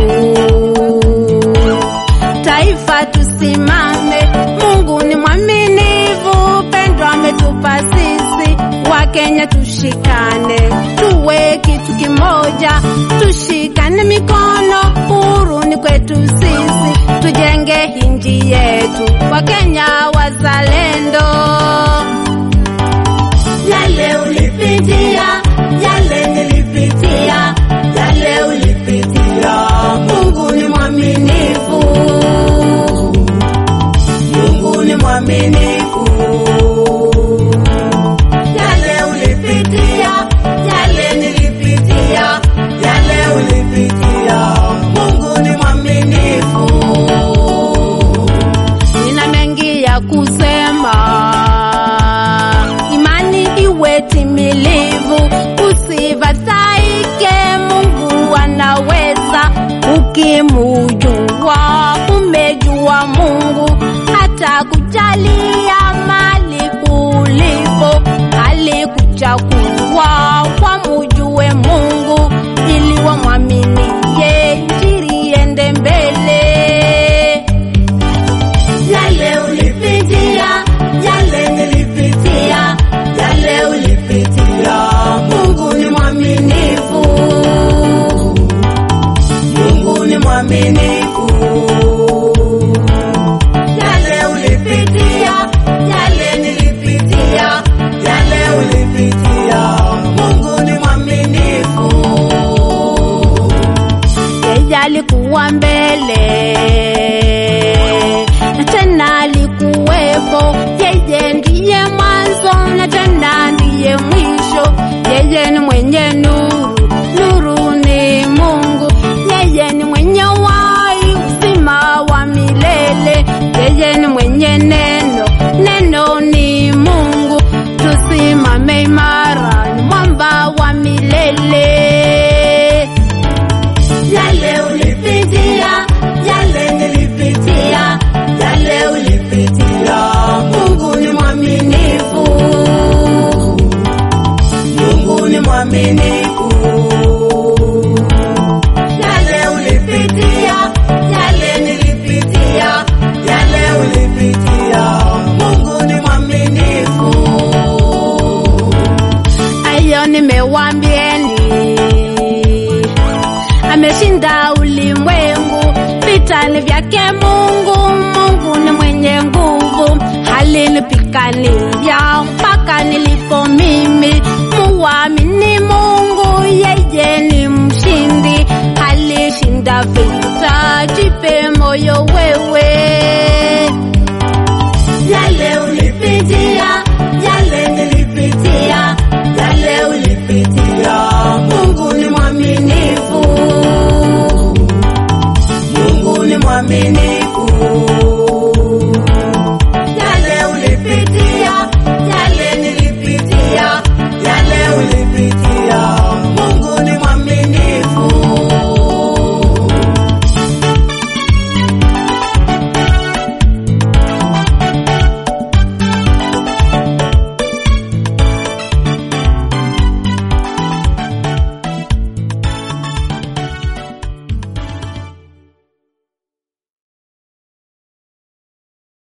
Taifa tusimame, Mungu ni mwaminifu, pendo ametupa sisi. Wakenya tushikane, tuwe kitu kimoja, tushikane mikono, huru ni kwetu sisi, tujenge hinji yetu, Wakenya wazalendo. Yale ulipitia, yale nilipitia, yale ulipitia. Mungu ni mwaminifu, Mungu ni mwaminifu. Yale ulipitia, yale nilipitia, yale ulipitia. Mungu ni mwaminifu. Nina mengi ya kusema, imani iwe timilivu, usifadhaike, Mungu anaweza. Ukimujua umejua Mungu, hata kujalia mali ulipo, alikuchagua wamujue Mungu ili wamwaminie, injili iende mbele. Yale ulipitia, yale nilipitia, yale ulipitia. Mungu ni mwaminifu, Mungu ni mwaminifu. Yale ulipitia, yale nilipitia, yale ulipitia. Mungu ni mwaminifu. yeye alikuwa mbele na tena alikuwepo. Yeye ndiye mwanzo na tena ndiye mwisho. Yeye ni mwenye nuru, nuru ni Mungu. Yeye ni mwenye wai, uzima wa milele. Yeye ni mwenye neno, neno ni Mungu. Tusimame imara, ni mwamba wa milele. Yale ulipitia, yale nilipitia, yale ulipitia. Mungu ni mwaminifu, Mungu ni mwaminifu. Yale ulipitia, yale nilipitia, yale ulipitia. Mungu ni mwaminifu. Ayo nimewambieni, ameshinda ulimwengu, vitani vyake Mungu. Mungu ni mwenye nguvu, alinipigania mpaka nilipo mimi. Muamini Mungu, yeye ni mshindi, alishinda vita. Jipe moyo wewe. Yale ulipitia, yale nilipitia, yale ulipitia. Mungu ni mwaminifu, Mungu ni mwaminifu.